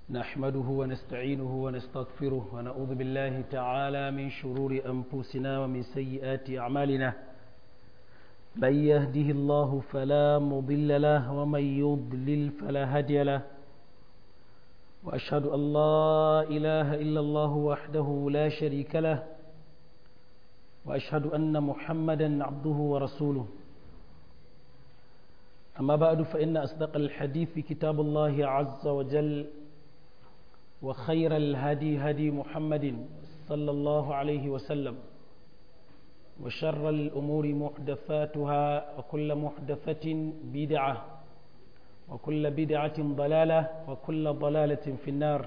نحمده ونستعينه ونستغفره ونعوذ بالله تعالى من شرور أنفسنا ومن سيئات أعمالنا من يهده الله فلا مضل له ومن يضلل فلا هادي له وأشهد أن لا إله إلا الله وحده لا شريك له وأشهد أن محمدا عبده ورسوله أما بعد فإن أصدق الحديث كتاب الله عز وجل وخير الهدي هدي محمد صلى الله عليه وسلم وشر الأمور محدثاتها وكل محدثة بدعة وكل بدعة ضلالة وكل ضلالة في النار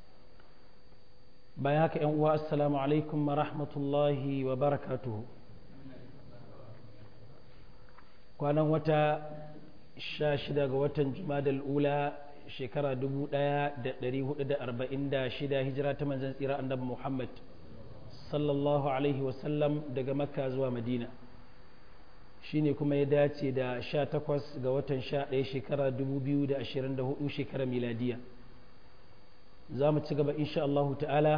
بياك أنواء السلام عليكم ورحمة الله وبركاته كان وتا شاشدة وتا جماد الأولى shekara 1446 hijira ta manzan tsira annabi Muhammad sallallahu alaihi wasallam daga makka zuwa madina shine kuma ya dace da 18 ga watan 11 shekara 2024 shekara miladiya za mu ci gaba insha Allah ta'ala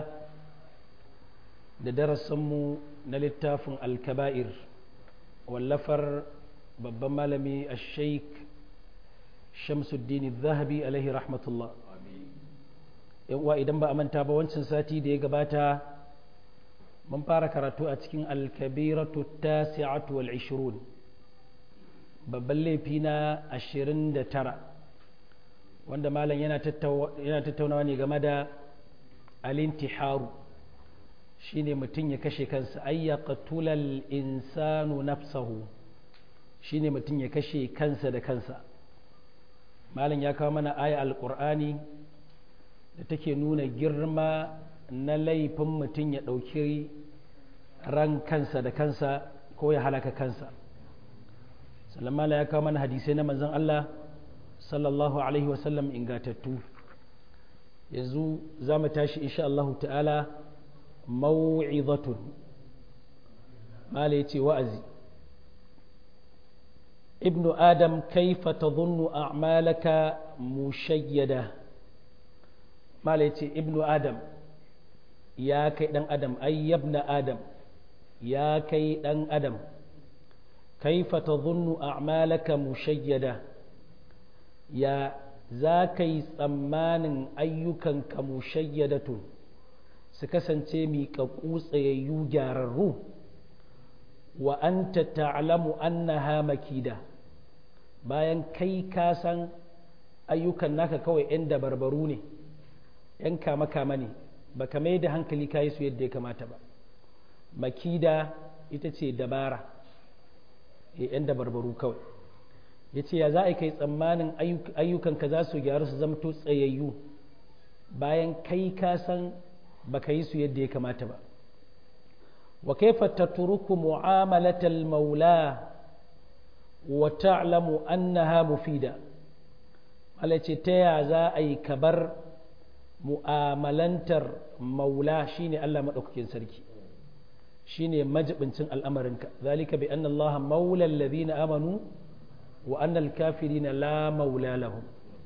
da darasinmu na littafin alkaba'ir wallafar babban malami a sheik shamsuddin zahabi alaihi rahmatullah uwa idan ba a manta ba wancan sati da ya gabata mun fara karatu a cikin alkabiratu tasi'atu wal ishirun babban laifi na ashirin da tara wanda malam yana tattaunawa ne game da alintiharu shine mutum ya kashe kansa ayya qatulal insanu nafsahu shine mutum ya kashe kansa da kansa malam ya kawo mana aya alkur'ani da take nuna girma na laifin mutum ya ɗauki ran kansa da kansa ko ya halaka kansa salamala ya kawo mana hadisai na manzon Allah sallallahu alaihi wasallam ingatattu yanzu za mu tashi insha Allah ta'ala mau'izatun mala ya ce wa'azi ابن آدم كيف تظن أعمالك مشيدة ما ليتي ابن آدم يا كي دن آدم أي ابن آدم يا كي دن آدم كيف تظن أعمالك مشيدة يا زاكي ثمان أيكا كمشيدة سكسن تيمي كقوس يوجاررو وأنت تعلم أنها مكيدة bayan kai ka san ayyukan naka kawai 'yan dabarbaru ne 'yan kama-kama ne ba ka mai da hankali ka yi su yadda ya kamata ba makida ita ce dabara 'yan dabarbaru kawai ya ce ya za a kai tsammanin ayyukanka za su gyaru su zamto tsayayyu bayan kai ka san ba ka yi su yadda ya kamata ba wa kaifa tatruku mu'amalatal maula wa ta'lamu annaha mufida Allah ce ta ya za a yi kabar mu'amalantar maula shine Allah maɗaukakin sarki shine majibincin al'amarinka zalika bi anna Allah maula alladhina amanu wa anna al-kafirina la maula lahum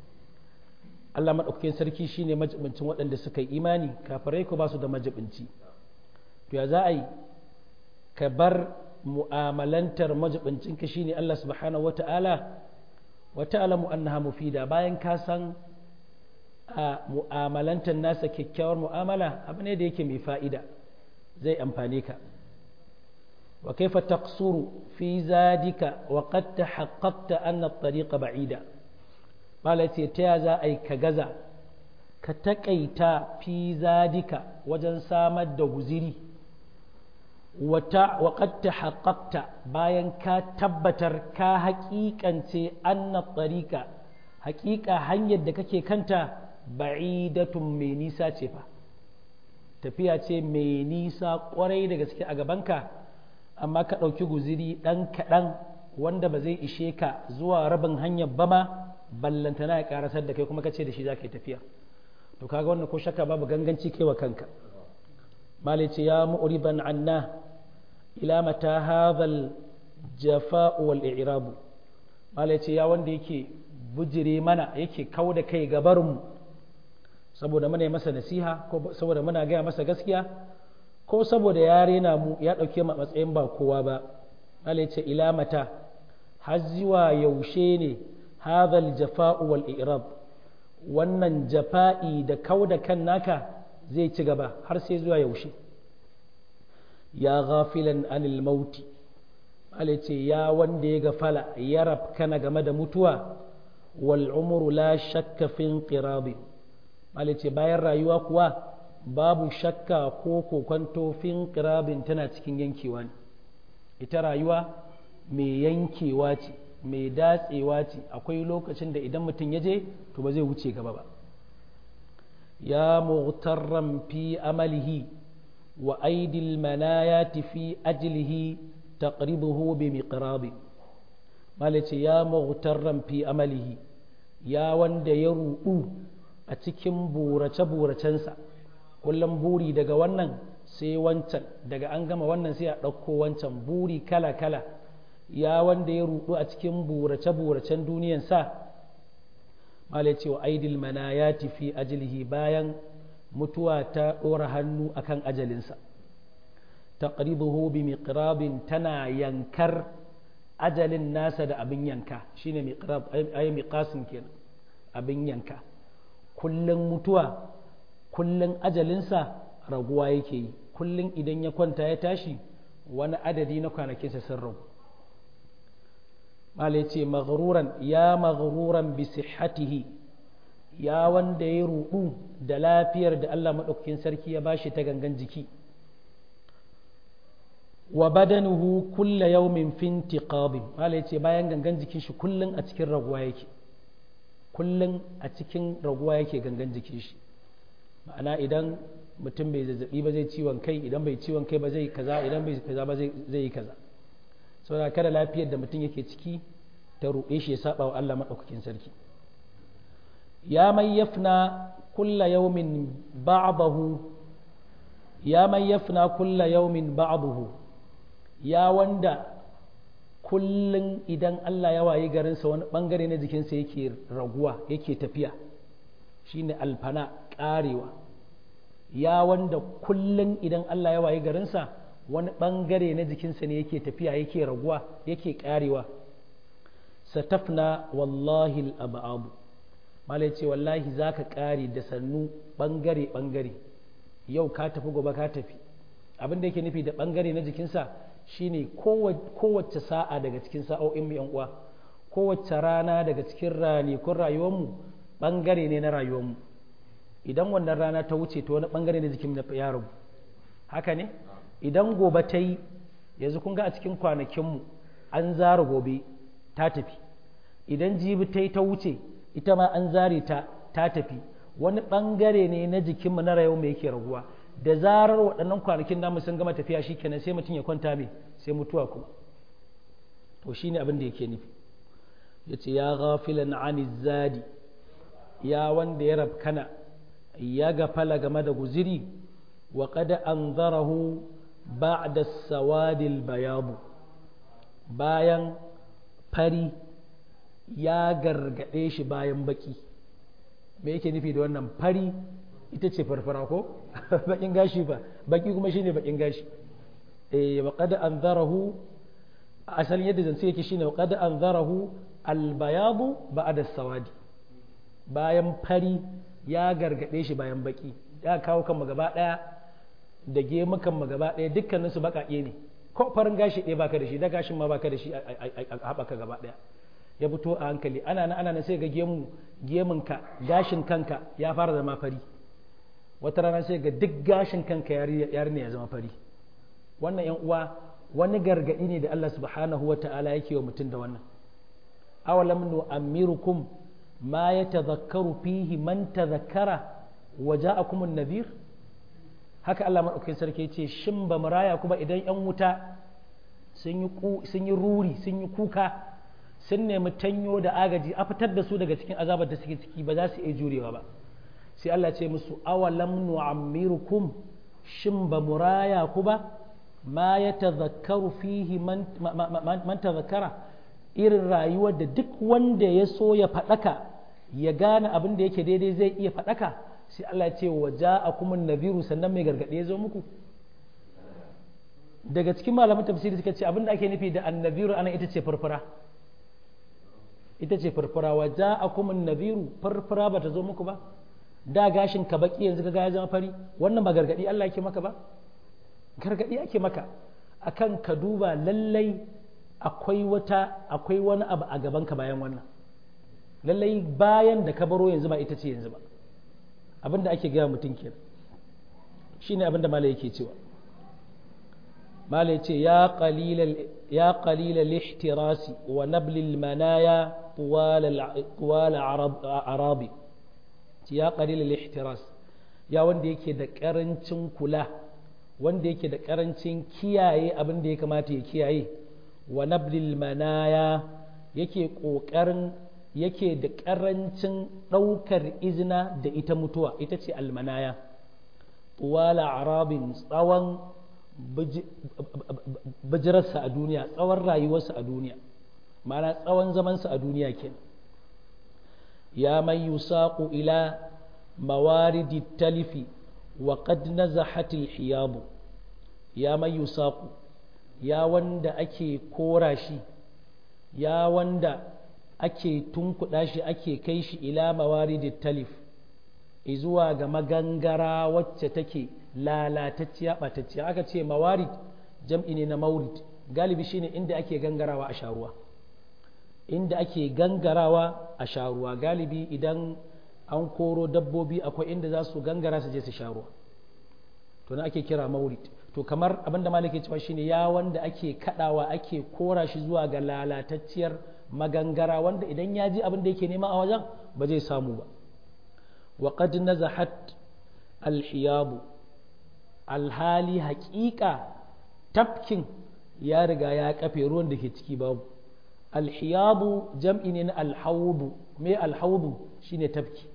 Allah maɗaukakin sarki shine majibincin waɗanda suka yi imani kafirai ko ba su da majibinci to ya za a yi ka bar mu'amalantar majibincinka shine Allah subhanahu wata'ala wa ta'lamu annaha mufida bayan ka san a mu'amalantar nasa kyakkyawar mu'amala abu ne da yake mai fa'ida zai amfane ka wa kaifa taqsuru fi zadika wa qad tahaqqaqta anna at-tariqa ba'ida bala ce ta za a yi ka gaza ka taƙaita fi zadika wajen samar da guziri wata waƙatta haƙaƙta bayan ka tabbatar ka haƙiƙance anna tsarika haƙiƙa hanyar da kake kanta ba'idatun mai nisa ce fa tafiya ce mai nisa ƙwarai da gaske a gabanka amma ka ɗauki guziri ɗan kaɗan wanda ba zai ishe ka zuwa rabin hanyar ba ma ballantana ya ƙarasar da kai kuma ka ce da shi za ka yi tafiya to kaga wannan ko shakka babu ganganci kai wa kanka malai ce ya mu'riban anna ila mata hadhal jafa'u wal i'rabu malai ce ya wanda yake bujire mana yake kau da kai gabarinmu saboda muna masa nasiha ko saboda muna gaya masa gaskiya ko saboda ya rena mu ya ɗauke mu a matsayin ba kowa ba Allah ce ila mata har zuwa yaushe ne hadhal jafa'u wal i'rab wannan jafa'i da kau da kan naka zai ci gaba har sai zuwa yaushe ya ghafilan anil mauti Allah ce ya wanda ya gafala ya rafkana game da mutuwa wal umru la shakka fi inqirabi Allah ce bayan rayuwa kuwa babu shakka ko kokonto fi inqirabin tana cikin yankewa ne ita rayuwa mai yankewa ce mai datsewa ce akwai lokacin da idan mutum ya je to ba zai wuce gaba ba ya mughtarran fi amalihi wa aidil manayati fi ajlihi taqribuhu bi miqrabi malace ya mughtarran fi amalihi ya wanda ya ruɗu a cikin burace buracensa kullum buri daga wannan sai wancan daga an gama wannan sai a ɗauko wancan buri kala kala ya wanda ya ruɗu a cikin burace buracen duniyansa malace wa aidil manayati fi ajlihi bayan mutuwa ta ɗora hannu akan ajalinsa taqribuhu bi miqrabin tana yankar ajalin nasa da abin yanka shine miqrab ay miqasin kenan abin yanka kullun mutuwa kullun ajalinsa raguwa yake yi kullun idan ya kwanta ya tashi wani adadi na kwanakinsa sun ragu mala ya ce maghruran ya maghruran bi sihhatihi ya wanda ya rudu da lafiyar da Allah maɗaukakin sarki ya bashi ta gangan jiki wa badanuhu kulla yawmin fi intiqabin mala yace bayan gangan jikin shi kullun a cikin raguwa yake kullun a cikin raguwa yake gangan jikin shi ma'ana idan mutum bai zazzabi ba zai ciwon kai idan bai ciwon kai ba zai kaza idan bai kaza ba zai yi kaza saboda kada lafiyar da mutum yake ciki ta ruɗe shi ya saba wa Allah madaukakin sarki ya man yafna kulla yawmin ba'dahu ya man yafna kulla yawmin ba'dahu ya wanda kullum idan Allah ya wayi garinsa wani bangare na jikinsa yake raguwa yake tafiya shine alfana karewa ya wanda kullum idan Allah ya wayi garinsa wani bangare na jikinsa ne yake tafiya yake raguwa yake karewa satafna wallahi al'abu malai ce wallahi za ka kare da sannu bangare bangare yau ka tafi gobe ka tafi abin da yake nufi da bangare na jikinsa shine kowace sa'a daga cikin sa'o'in mu uwa kowace rana daga cikin ranakun rayuwarmu bangare ne na rayuwarmu idan wannan rana ta wuce to wani bangare na jikin ya rabu haka ne idan gobe ta yi yanzu kun ga a cikin kwanakinmu an zara gobe ta tafi idan jibi ta yi ta wuce ita ma an zare ta ta tafi wani bangare ne na jikinmu na rayuwa mai yake raguwa da zarar waɗannan kwanakin namu sun gama tafiya shi kenan sai mutum ya kwanta mai sai mutuwa kuma to shi ne abin da yake nufi ya ce ya ghafilan ani zadi ya wanda ya rabkana ya gafala game da guziri wa kada an zarahu ba'da sawadil bayabu bayan fari ya gargaɗe shi bayan baki me yake nufi da wannan fari ita ce farfara ko bakin gashi ba baki kuma shine bakin gashi eh wa qad anzarahu asalin yadda zance yake shine wa qad anzarahu albayadu ba'da sawadi bayan fari ya gargade shi bayan baki ya kawo kan gaba daya da gemukan mu gaba daya dukkanin su bakake ne ko farin gashi ɗaya baka da shi da gashin ma baka da shi a haɓaka gaba daya ya fito a hankali ana nan ana nan sai ga gemu gemunka gashin kanka ya fara zama fari wata rana sai ga duk gashin kanka yarinya ya zama fari wannan yan uwa wani gargadi ne da Allah subhanahu wa ta'ala yake wa mutum da wannan awalam nu'ammirukum ma yatadhakkaru fihi man tadhakkara wa ja'akum an-nadhir haka Allah madaukakin sarki ce shin ba maraya kuma idan yan wuta sun yi sun yi ruri sun yi kuka sun nemi tanyo da agaji a fitar da su daga cikin azabar da suke ciki ba za su iya jurewa ba sai Allah ce musu awalam nu'ammirukum shin ba muraya ku ba ma ya tazakkaru fihi man tazakkara irin rayuwar da duk wanda ya so ya faɗaka ya gane abin da yake daidai zai iya faɗaka sai Allah ya ce wa ja'akumun nadhiru sannan mai gargadi ya zo muku daga cikin malaman tafsiri suka ce abinda ake nufi da annabiru ana ita ce farfara ita ce farfara wa ja'akumun nadhiru farfara bata zo muku ba da gashin ka baki yanzu kaga ya zama fari wannan ba gargadi Allah yake maka ba gargadi ake maka akan ka duba lallai akwai wata akwai wani abu a gaban ka bayan wannan lallai bayan da ka baro yanzu ba ita ce yanzu ba abinda ake gaya mutum kenan shine abinda malai yake cewa malai ce ya qalilal ya qalilal ihtirasi wa nablil manaya tuwal arabi ya qalilal ihtiras ya wanda yake da karancin kula wanda yake da karancin kiyaye abin da ya kamata ya kiyaye wa nablil manaya yake kokarin yake da karancin ɗaukar izina da ita mutuwa ita ce almanaya tuwala arabin tsawon bijirarsa a duniya tsawon rayuwarsa a duniya mana tsawon zamansa a duniya kenan ya man yusaqu ila mawaridi talifi wa qad nazahat hiyabu ya man yusaqu ya wanda ake kora shi ya wanda ake tunkuɗa shi ake kai shi ila mawaridi talif zuwa ga magangara wacce take lalatacciya ɓatacciya aka ce mawarid jam'i ne na maurid galibi shine inda ake gangarawa a sharuwa inda ake gangarawa a sharuwa galibi idan an koro dabbobi akwai inda za su gangara su je su sharuwa to na ake kira maurid to kamar abinda malaki cewa shine ya wanda ake kadawa ake kora shi zuwa ga lalatacciyar magangara wanda idan ya ji abin da yake nema a wajen ba zai samu ba wa qad nazahat alhiyabu alhali haƙiƙa tafkin ya riga ya kafe ruwan da ke ciki babu alhiyabu jam'i ne na alhaudu me alhaudu shine tafki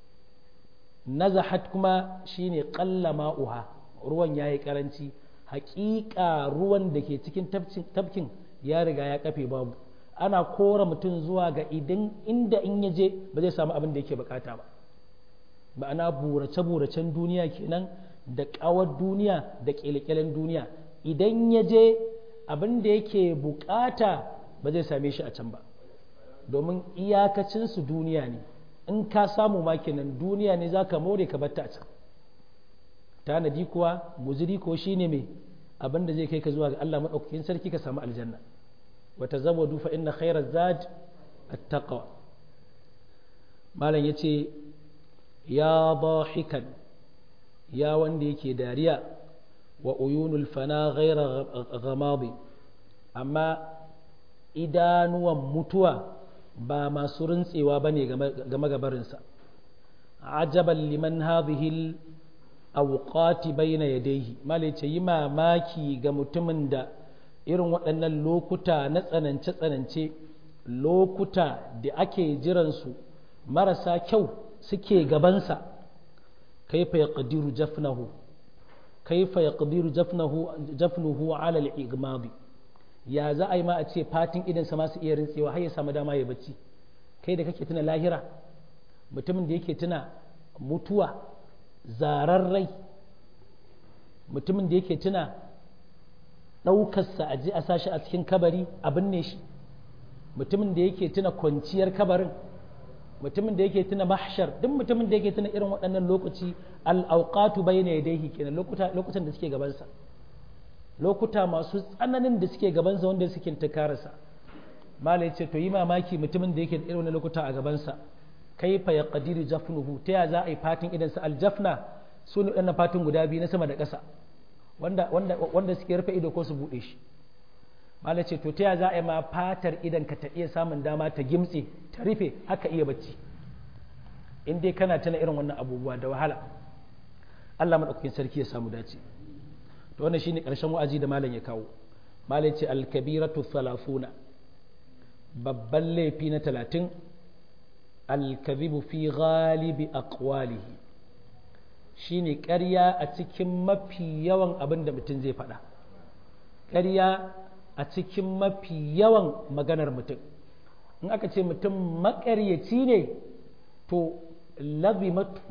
nazahat kuma shine qalla ma'uha ruwan yayi karanci haƙiƙa ruwan da ke cikin tafkin ya riga ya kafe babu ana kora mutum zuwa ga idan inda in ya je ba zai samu abin da yake bukata ba ma'ana burace-buracen duniya kenan da ƙawar duniya da ƙyalƙyalen duniya idan ya je abin da yake bukata ba zai same shi a can ba domin iyakacinsu duniya ne in ka samu ma kenan duniya ne za ka more ka batta a can tanadi kuwa guziri ko shine mai abin da zai kai ka zuwa ga Allah maɗaukakin sarki ka samu aljanna وتزودوا فإن خير الزاد التقوى malam ya ce ya ضاحكا ya wanda yake dariya wa uyunul fana ghaira ghamadi amma idanuwan mutuwa ba masu rintsewa bane game gabarinsa ajaban liman hadhihi awqati bayna yadayhi malai ce yi mamaki ga mutumin da irin waɗannan lokuta na tsanance-tsanance lokuta da ake jiransu marasa kyau suke gabansa kaifa ya ƙadiru jafnahu kaifa ya ƙadiru jafnuhu alal igmabi ya za a yi ma a ce fatin idansa masu iya rintsewa har ya samu dama ya bacci kai da kake tuna lahira mutumin da yake tuna mutuwa zararrai mutumin da yake tuna ɗaukarsa a je a sashi a cikin kabari a binne shi mutumin da yake tuna kwanciyar kabarin mutumin da yake tuna mahshar duk mutumin da yake tuna irin waɗannan lokaci al'auqatu bayna yadayhi kenan lokuta lokutan da suke gabansa lokuta masu tsananin da suke gabansa wanda suke tukararsa malai ce to yi mamaki mutumin da yake da irin lokuta a gabansa kaifa ya qadiru jafnuhu ta ya za a yi fatin idan sa aljafna su ne waɗannan fatin guda biyu na sama da ƙasa wanda wanda wanda suke rufe ido ko su buɗe shi malai ce to ta ya za a yi ma fatar idan ka ta iya samun dama ta gimtse ta rufe haka iya bacci in dai kana tana irin wannan abubuwa da wahala Allah madaukakin sarki ya samu dace to wannan shine karshen wa'azi da malam ya kawo malai ce al-kabiratu thalathuna babban laifi na talatin al-kadhibu fi ghalibi aqwalihi shine ƙarya a cikin mafi yawan abin da mutum zai faɗa ƙarya a cikin mafi yawan maganar mutum in aka ce mutum maƙaryaci ne to lazimatu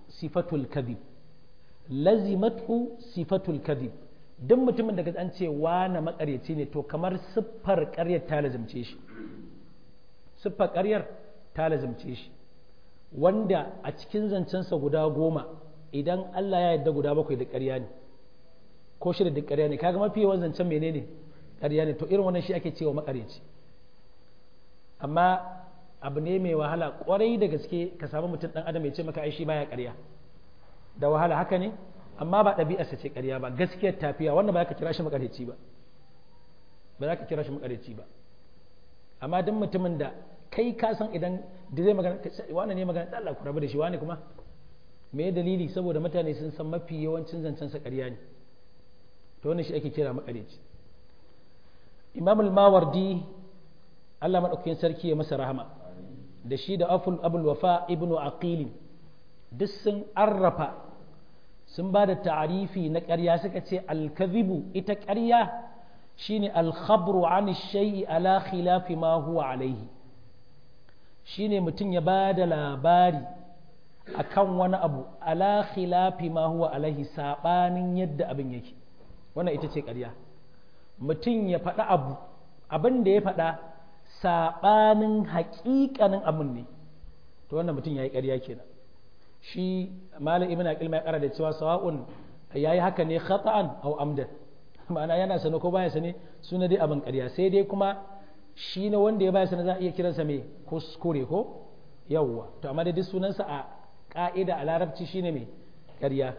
sifatul kadhib lazimathu sifatul kadhib duk mutumin da an ce na makaryaci ne to kamar siffar ƙaryar ta lazimce shi siffar ƙaryar ta lazimce shi wanda a cikin zancensa guda goma idan Allah ya yarda guda bakwai da ƙarya ne ko shida da ƙarya ne kaga mafi yawan zancen menene ƙarya ne to irin wannan shi ake cewa makaryaci amma abu ne mai wahala kwarai da gaske ka samu mutum ɗan adam ya ce maka ai shi baya ƙarya da wahala haka ne amma ba ɗabi'arsa ce ƙarya ba gaskiyar tafiya wannan ba za ka kira shi makareci ba ba za ka kira shi makareci ba amma duk mutumin da kai ka san idan da zai magana wani ne magana Allah ku rabu da shi wani kuma me dalili saboda mutane sun san mafi yawancin zancen sa ƙarya ne to wannan shi ake kira makareci Imam al-Mawardi Allah madaukakin sarki ya masa rahama da shi da Aful Abul Wafa ibnu Aqil duk sun arrafa sun ba da ta'arifi na ƙarya suka ce alkazibu ita ƙarya shine alkhabru an shay'i ala khilafi ma huwa alaihi shine mutum ya ba da labari akan wani abu ala khilafi ma huwa alaihi sabanin yadda abin yake wannan ita ce ƙarya mutum ya faɗa abu abin da ya faɗa sabanin haƙiƙanin abin ne to wannan mutum ya yi ƙarya kenan shi malam ibn aqil mai kara da cewa sawa'un yayi haka ne khata'an aw amdan ma'ana yana sane ko baya sane suna dai abin ƙarya sai dai kuma shi ne wanda ya baya sane za a iya kiransa mai kuskure ko yawwa to amma dai duk sunansa a ka'ida a larabci shine mai ƙarya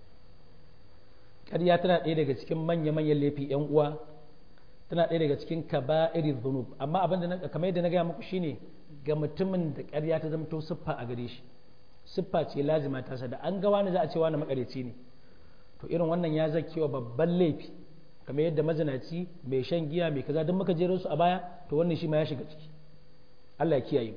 ƙarya tana ɗaya daga cikin manya-manyan laifi yan uwa tana ɗaya daga cikin kaba'iri dhunub amma abin da kamar yadda na gaya muku shine ga mutumin da ƙarya ta zama to siffa a gare shi siffa ce lazima ta sa da an ga wani za a ce wani makareci ne to irin wannan ya zake wa babban laifi kamar yadda mazinaci mai shan giya mai kaza don muka jero su a baya to wannan shi ma ya shiga ciki Allah ya kiyaye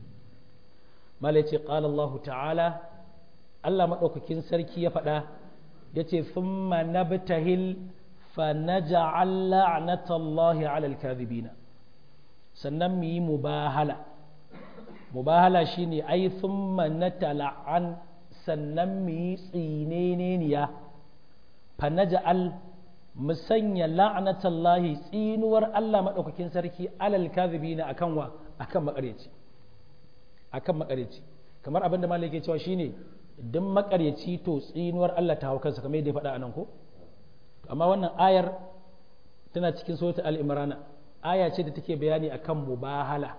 mala ce qala Allah ta'ala Allah madaukakin sarki ya faɗa yace thumma nabtahil fa naj'al la'natallahi 'alal kadhibina sannan mu yi mubahala mubahala shine ai thumma natala'an sannan mu yi tsineneniya fa naj'al mu sanya la'natallahi tsinuwar Allah madaukakin sarki alal kadhibina akan wa akan makareci akan makareci kamar abin da malai yake cewa shine idan makareci to tsinuwar Allah ta hau kansa kamar yadda ya faɗa anan ko amma wannan ayar tana cikin suratul al-imrana aya ce da take bayani akan mubahala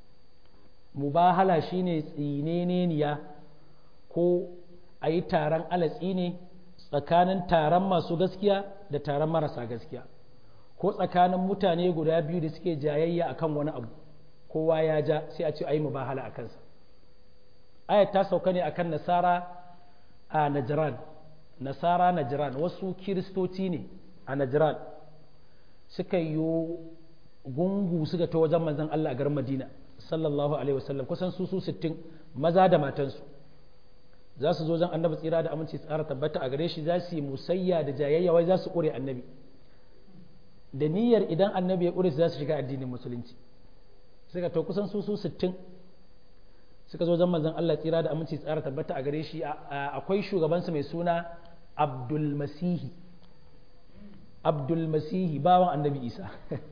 mubahala shine tsineneniya ko a yi taron alatsi ne tsakanin taron masu gaskiya da taron marasa gaskiya ko tsakanin mutane guda biyu da suke jayayya akan wani abu kowa ya ja sai a ce a yi mubahala a kansa ayat ta sauka ne akan nasara a najran nasara najran wasu kiristoci ne a najran suka yi gungu suka ta wajen manzon Allah a garin Madina sallallahu alaihi wasallam kusan su su sittin maza da matansu za su zo zan annabi tsira da aminci tsara tabbata a gare shi za su yi musayya da jayayya wai za su ƙure annabi da niyyar idan annabi ya ƙure su za su shiga addinin musulunci suka to kusan su su sittin suka zo zan manzon Allah tsira da aminci tsara tabbata a gare shi akwai shugabansu mai suna Abdul Masihi Abdul Masihi bawan annabi Isa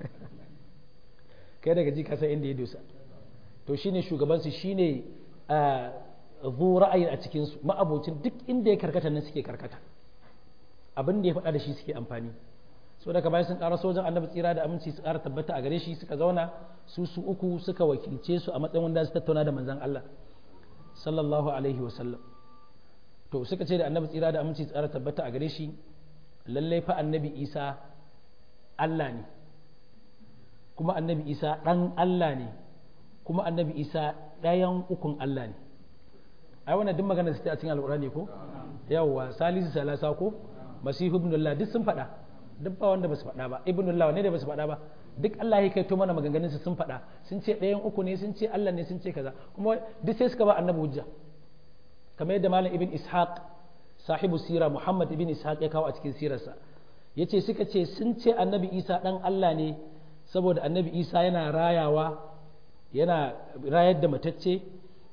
kai daga ji ka san inda ya dosa to shine shugabansu shine zu ra'ayin a cikinsu ma'abocin duk inda ya karkata nan suke karkata abin da ya faɗa da shi suke amfani so daga bayan sun ƙara sojan annabi tsira da aminci su ƙara tabbata a gare shi suka zauna su su uku suka wakilce su a matsayin wanda su tattauna da manzon Allah sallallahu alaihi wa sallam to suka ce da annabi tsira da aminci su ƙara tabbata a gare shi lallai fa annabi Isa Allah ne kuma annabi Isa ɗan Allah ne kuma annabi Isa ɗayan ukun Allah ne ai wannan duk magana su ta cikin alƙur'ani ko yawwa salisu salasa ko masihu ibnullah duk sun faɗa duk ba wanda ba su faɗa ba ibnullah ne da ba su faɗa ba duk Allah ya kai to mana maganganun su sun faɗa sun ce ɗayan uku ne sun ce Allah ne sun ce kaza kuma duk sai suka ba annabi hujja kamar yadda malam ibn ishaq sahibu sira muhammad ibn ishaq ya kawo a cikin sirarsa yace suka ce sun ce annabi isa dan Allah ne saboda annabi isa yana rayawa yana rayar da matacce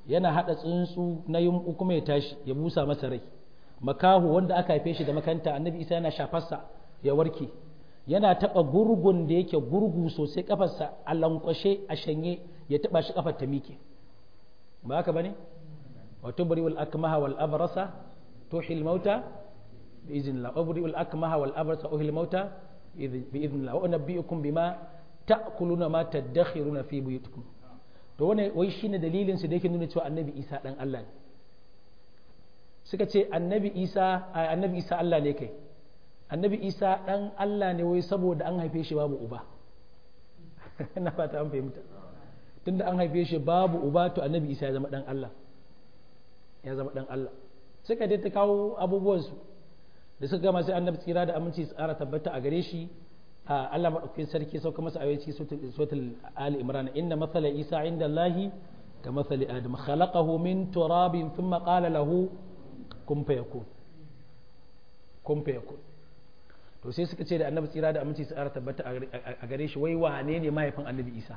yana hada tsuntsu na yumbu kuma ya tashi ya busa masa rai makahu wanda aka haife shi da makanta annabi isa yana shafarsa ya warke yana taba gurgun da yake gurgu sosai kafarsa a lankwashe a shanye ya taba shi kafar ta mike ba haka bane wa tubri wal akmaha wal abrasa tuhil mauta bi iznillah wa tubri wal akmaha wal abrasa uhil mauta bi iznillah wa unabbiukum bima ta'kuluna ma tadakhiruna fi buyutikum to wannan wai shine dalilin su da yake nuna cewa annabi Isa dan Allah ne suka ce annabi Isa annabi Isa Allah ne kai annabi Isa dan Allah ne wai saboda an haife shi babu uba ina fata an fahimta tunda an haife shi babu uba to annabi Isa ya zama dan Allah ya zama dan Allah suka dai ta kawo abubuwan su da suka gama sai annabi tsira da aminci tsara tabbata a gare shi Allah maɗaukakin sarki sauka masa ayoyi suratul Ali Imran inna mathala Isa inda Allahi ka mathali Adam khalaqahu min turabin thumma qala lahu kun fayakun kun fayakun to sai suka ce da annabi tsira da aminci tsara tabbata a gare shi wai wane ne mahaifin annabi Isa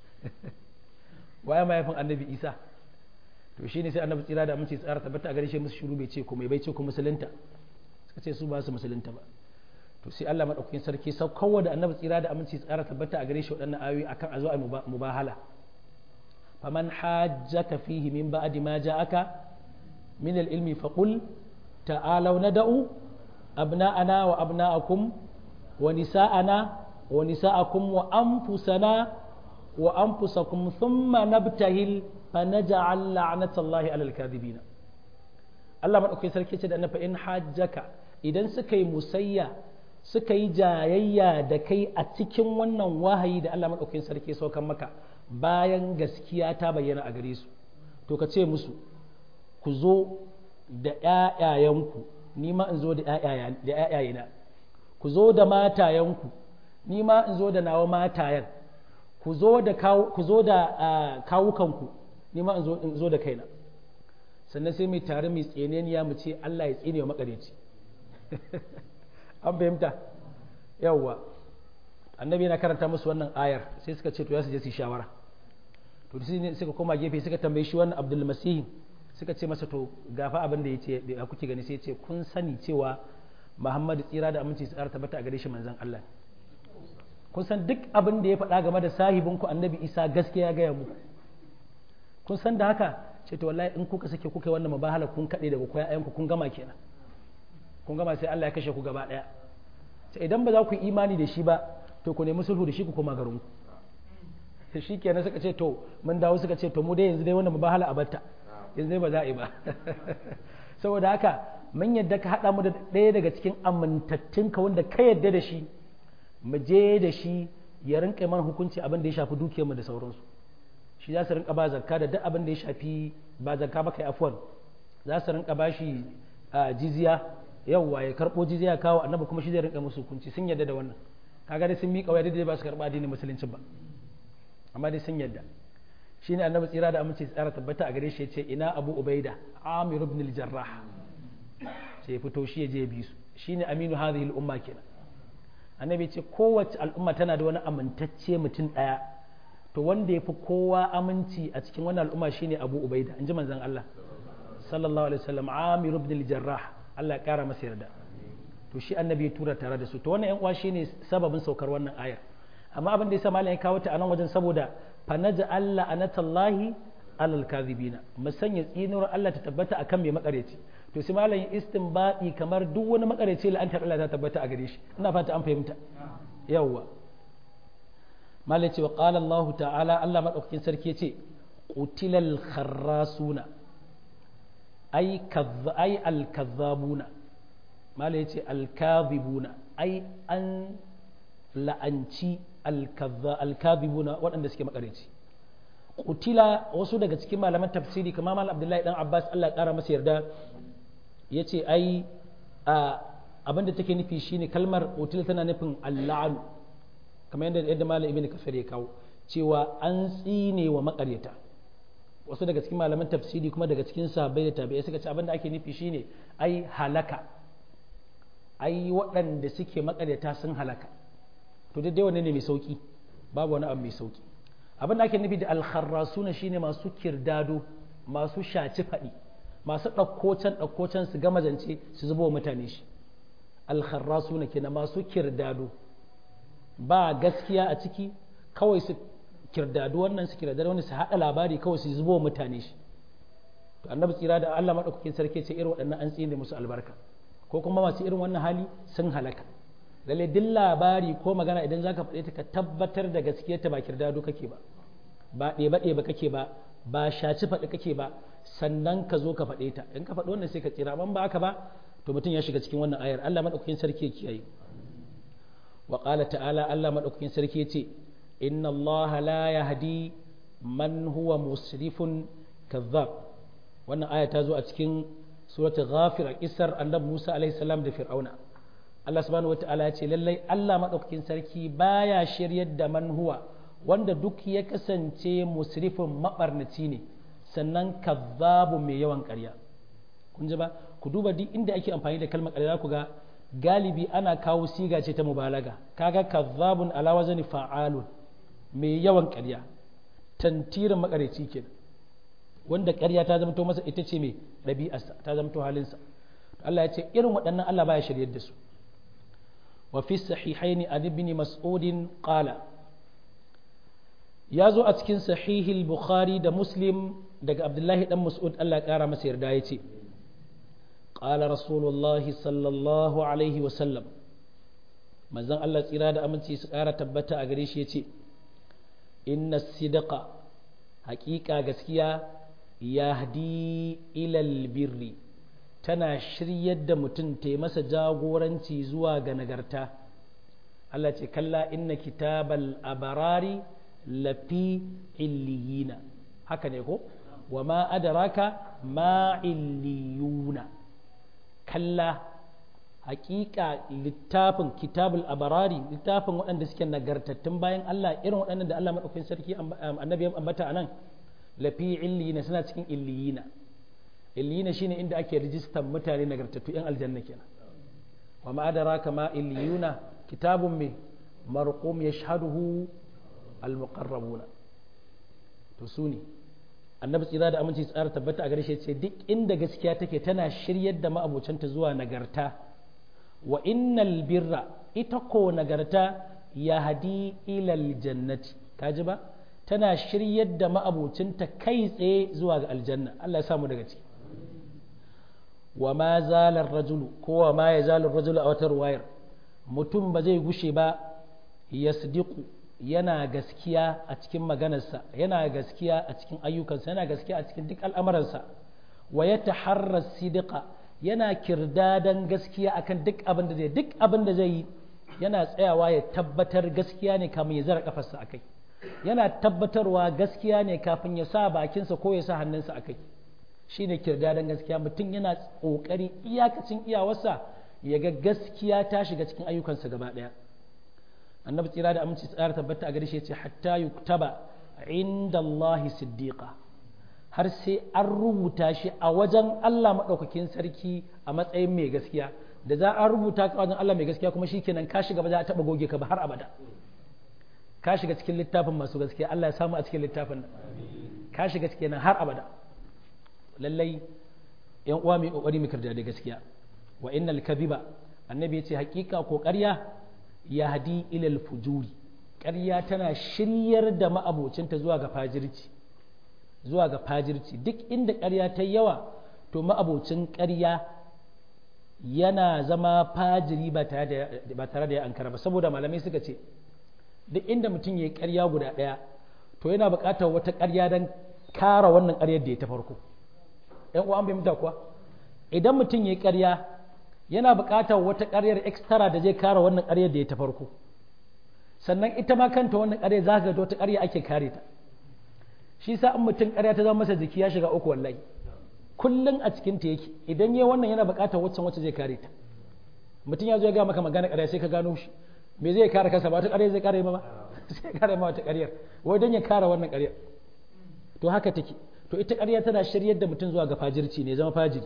waye mahaifin annabi Isa to shine sai annabi tsira da aminci tsara tabbata a gare shi musu shiru bai ce komai bai ce ko musulunta suka ce su ba su musulunta ba to sai Allah madaukakin sarki saukowa da annabi tsira da aminci tsara tabbata a gare shi waɗannan ayoyi akan a zo a mubahala faman hajjaka fihi min ba'di ma ja'aka min al-ilmi faqul ta'alu nad'u abna'ana wa abna'akum wa nisa'ana wa nisa'akum wa anfusana wa anfusakum thumma nabtahil fanaj'al la'natallahi 'alal kadhibin Allah madaukakin sarki ce da annabi in hajjaka idan suka yi musayya suka yi jayayya da kai a cikin wannan wahayi da Allah maɗaukakin sarki saukan maka bayan gaskiya ta bayyana a gare su to ka ce musu ku zo da ‘ya'yayenku ni ma in zo da ‘ya'yayena ku zo da matayenku ni ma in zo da nawa matayen ku zo da kawukanku ni ma in zo da kaina sannan sai mai tare mai tseneniya mu ce Allah ya tsine wa makareci an fahimta yawwa annabi yana karanta musu wannan ayar sai suka ce to ya su je su shawara to sai suka koma gefe suka tambayi shi wannan abdul masih suka ce masa to gafa abin da yace da kuke gani sai ce kun sani cewa muhammadu tsira da aminci su tsara tabbata a gare shi manzon Allah kun san duk abin da ya faɗa game da sahibinku annabi isa gaskiya ya gaya muku kun san da haka ce to wallahi in kuka sake kuka yi wannan mubahala kun kaɗe daga koya ayanku kun gama kenan kun gama sai Allah ya kashe ku gaba ɗaya sai idan ba za ku yi imani da shi ba to ku nemi sulhu da shi ku koma garin ku shi kenan suka ce to mun dawo suka ce to mu dai yanzu dai wannan mubahala a batta yanzu dai ba za a yi ba saboda haka mun yadda ka haɗa mu da ɗaya daga cikin amintattun ka wanda ka yadda da shi mu je da shi ya rinka mana hukunci abin da ya shafi dukiyarmu da sauransu shi za su rinka ba zakka da duk abin da ya shafi ba zakka ba kai afwan za su rinka ba shi jiziya yawwa ya karɓo jiziya kawo annabi kuma shi zai rinka musu hukunci sun yadda da wannan kaga dai sun miƙa waya dai ba su karɓa addinin musulunci ba amma dai sun yadda shi ne annabi tsira da aminci tsara tabbata a gare shi ya ce ina abu ubaida amir ibn al-jarrah sai ya fito shi ya je bi su shine aminu hadhihi al-umma kenan annabi ce kowace al'umma tana da wani amintacce mutum ɗaya to wanda ya fi kowa aminci a cikin wannan al'umma shine abu ubaida in ji manzon Allah sallallahu alaihi wasallam amir ibn al-jarrah Allah ya kara masa yarda to shi annabi ya tura tare da su to wannan yan uwa shine sababin saukar wannan ayar amma abin da yasa malam ya kawo ta a nan wajen saboda fanaja Allah anatallahi alal kadhibina musanya tsinuwar Allah ta tabbata akan mai makareci to sai malam istinbadi kamar duk wani makareci la'antar Allah ta tabbata a gare shi ina fata an fahimta yawwa malam ce wa qala Allah ta'ala Allah madaukakin sarki yace qutilal kharrasuna ay kadh ay al kadhabuna malam yace al kadhibuna ay an la'anci al kadhibuna waɗanda suke makareci kutila wasu daga cikin malaman tafsiri kamar mal abdullahi dan abbas allah ya kara masa yarda ya ce ai abinda take nufi shine kalmar kutila tana nufin alla'anu kamar yadda yadda malam ibn kasar ya kawo cewa an tsine wa makaryata wasu daga cikin malaman tafsiri kuma daga cikin sahabbai da tabi'ai suka ce abinda ake nufi shine ai halaka ai waɗanda suke makaryata sun halaka to dai wanne ne mai sauki babu wani abu mai sauki abin da ake nufi da alkharrasuna shine masu kirdado masu shaci faɗi masu ɗaukocen ɗaukocen su gama zance su zubo mutane shi alkharrasu na kenan masu kirdado ba gaskiya a ciki kawai su kirdado wannan su kirdado wannan su haɗa labari kawai su zubo mutane shi to annabi tsira da Allah madaukakin sarki ce irin waɗannan an tsine musu albarka ko kuma masu irin wannan hali sun halaka lalle duk labari ko magana idan zaka faɗe ta ka tabbatar da gaskiyarta ba kirdado kake ba ba ɗeba ɗeba kake ba ba shaci faɗi kake ba sannan ka zo ka faɗe ta in ka faɗi wannan sai ka tsira ban ba haka ba to mutum ya shiga cikin wannan ayar Allah madaukakin sarki ya kiyaye wa qala ta'ala Allah madaukakin sarki ya ce inna Allah la yahdi man huwa musrifun kazzab wannan aya ta zo a cikin suratul ghafir a kisar annabi Musa alaihi salam da fir'auna Allah subhanahu wataala ya ce lallai Allah madaukakin sarki baya shiryar da man huwa wanda duk ya kasance musrifin mabarnaci ne sannan kazzabu mai yawan ƙarya kun ji ba ku duba duk inda ake amfani da kalmar ƙarya ku ga galibi ana kawo siga ce ta mubalaga kaga kazzabun ala wazni fa'alun mai yawan ƙarya tantirin makareci kenan wanda ƙarya ta zamto masa ita ce mai ɗabi'arsa ta zamto halinsa Allah ya ce irin waɗannan Allah baya shiryar da su wa fi sahihaini an ibn mas'udin qala ya zo a cikin sahihil bukhari da muslim daga abdullahi dan mas'ud Allah ya kara masa yarda ya ce qala rasulullah sallallahu alaihi wa sallam manzon Allah tsira da aminci su kara tabbata a gare shi ya ce inna sidqa haƙiƙa gaskiya yahdi ilal birri tana shiryar da mutum ta masa jagoranci zuwa ga nagarta Allah ce kalla inna kitabal abarari lafi illiyina haka ne ko wa ma adaraka ma illiyuna kalla hakika littafin kitabul abarari littafin waɗanda suke nagartattun bayan Allah irin waɗannan da Allah maɗaukakin sarki annabi ya ambata a nan lafi illiyina suna cikin illiyina illiyina shine inda ake rijistan mutane nagartattu yan aljanna kenan wa ma adraka ma illiyuna kitabun me marqum yashhaduhu almuqarrabuna to su ne annabi tsira da aminci tsara tabbata a gare shi ce duk inda gaskiya take tana shiryar da ma'abocanta zuwa nagarta wa innal birra ita ko nagarta ya hadi ilal jannati kaji ba tana shiryar da ma'abocinta kai tsaye zuwa ga aljanna Allah ya samu daga ciki wa ma zalar rajulu ko wa ma ya zalar rajulu a wata ruwayar mutum ba zai gushe ba ya yana gaskiya a cikin maganarsa yana gaskiya a cikin ayyukansa yana gaskiya a cikin duk al'amuransa wa ya taharra sidiqa yana kirdadan gaskiya akan duk abin da zai duk abin da zai yi yana tsayawa ya tabbatar gaskiya ne kamun ya zara kafarsa akai yana tabbatarwa gaskiya ne kafin ya sa bakinsa ko ya sa hannunsa a kai shi ne kirdadan gaskiya mutum yana ƙoƙari iyakacin iyawarsa ya ga gaskiya ta shiga cikin ayyukansa gaba ɗaya annabi tsira da aminci tsara tabbata a gare shi ce hatta yuktaba inda Allah siddiqa har sai an rubuta shi a wajen Allah maɗaukakin sarki a matsayin mai gaskiya da za a rubuta ka wajen Allah mai gaskiya kuma shikenan ka shiga ba za a taɓa goge ka ba har abada ka shiga cikin littafin masu gaskiya Allah ya samu a cikin littafin nan ka shiga cikin nan har abada lallai yan uwa mai kokari mu kirda da gaskiya wa innal kadhiba annabi ya ce hakika ko ƙarya ya hadi ilal fujuri ƙarya tana shiryar da ma'abocinta zuwa ga fajirci zuwa ga fajirci duk inda ƙarya ta yawa to ma'abocin ƙarya yana zama fajiri ba tare da ya ankara ba saboda malamai suka ce duk inda mutum ya yi ƙarya guda ɗaya to yana buƙatar wata ƙarya don kara wannan ƙaryar da ya ta farko ‘yan uwa an bai mutu kuwa idan mutum ya yi ƙarya yana buƙatar wata ƙaryar extra da zai kara wannan ƙaryar da ya ta farko sannan ita ma kanta wannan ƙaryar za ka ga wata ƙarya ake kare ta shi sa in mutum ƙarya ta zama masa jiki ya shiga uku wallahi kullum a cikin ta yake idan ya wannan yana buƙatar waccan wacce zai kare ta mutum ya zo ya ga maka magana ƙarya sai ka gano shi me zai kare kansa ba wata ƙarya zai kare ma ba sai kare ma wata ƙaryar wai don ya kare wannan ƙaryar to haka take to ita ƙarya tana shiryar da mutum zuwa ga fajirci ne zama fajiri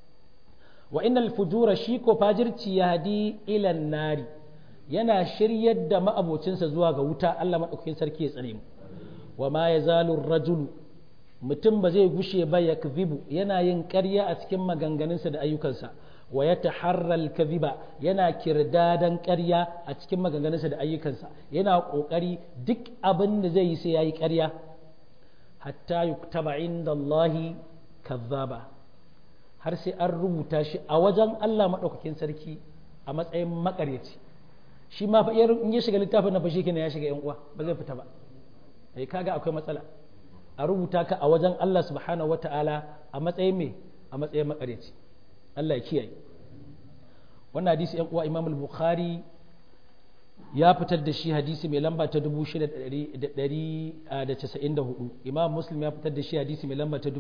wa innal fujura shi ko fajirci ya hadi ilan nari yana shiryar da ma'abocinsa zuwa ga wuta Allah madaukakin sarki ya tsare mu wa ma yazalu rajulu mutum ba zai gushe ba ya yana yin ƙarya a cikin maganganunsa da ayyukansa wa ya taharral kadhiba yana kirdadan ƙarya a cikin maganganunsa da ayyukansa yana ƙoƙari duk abin da zai yi sai yayi ƙarya hatta yuktaba inda Allahi kazzaba har sai an rubuta shi a wajen Allah maɗaukakin sarki a matsayin makaryaci shi ma fa in ya shiga littafin na fashi kenan ya shiga yan uwa ba zai fita ba eh kaga akwai matsala a rubuta ka a wajen Allah subhanahu wata'ala a matsayin me a matsayin makaryaci Allah ya kiyaye wannan hadisi yan uwa Imam al-Bukhari ya fitar da shi hadisi mai lamba ta 6194 Imam Muslim ya fitar da shi hadisi mai lamba ta